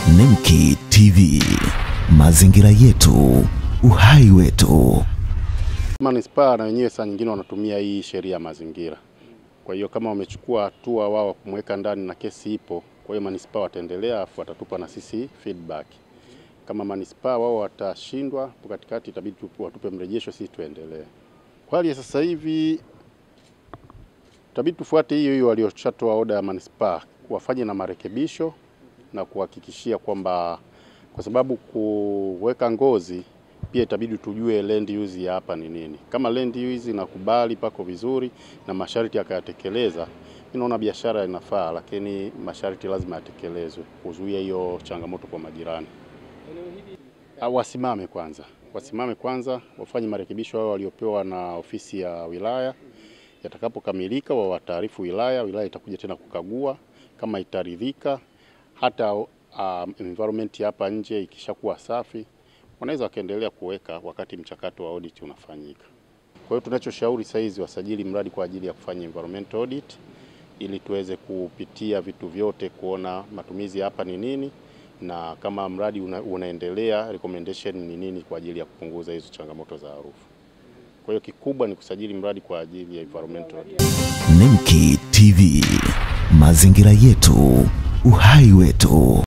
Nemki TV, mazingira yetu, uhai wetu. Manispaa na wenyewe saa nyingine wanatumia hii sheria ya mazingira. Kwa hiyo kama wamechukua hatua wao kumweka ndani na kesi ipo, kwa hiyo manispaa wataendelea, afu watatupa na sisi feedback. Kama manispaa wao watashindwa hapo katikati, itabidi tupu- watupe mrejesho, sisi tuendelee. Kwa hali ya sasa hivi itabidi tufuate hiyo hiyo walioshatoa oda ya manispaa, wafanye na marekebisho na kuhakikishia kwamba, kwa sababu kuweka ngozi pia itabidi tujue land use ya hapa ni nini. Kama land use inakubali pako vizuri na masharti akayatekeleza, mimi naona biashara inafaa, lakini masharti lazima yatekelezwe kuzuia hiyo changamoto kwa majirani. Ah, Wasimame kwanza, wasimame kwanza, wafanye marekebisho hao waliopewa na ofisi ya wilaya. Yatakapokamilika wawataarifu wilaya, wilaya itakuja tena kukagua kama itaridhika, hata um, environment hapa nje ikishakuwa safi, wanaweza wakaendelea kuweka wakati mchakato wa audit unafanyika. Kwa hiyo tunachoshauri sasa hizi wasajili mradi kwa ajili ya kufanya environmental audit ili tuweze kupitia vitu vyote kuona matumizi hapa ni nini na kama mradi una, unaendelea recommendation ni nini kwa ajili ya kupunguza hizo changamoto za harufu. Kwa hiyo kikubwa ni kusajili mradi kwa ajili ya environmental audit. Nemki TV, mazingira yetu, uhai wetu.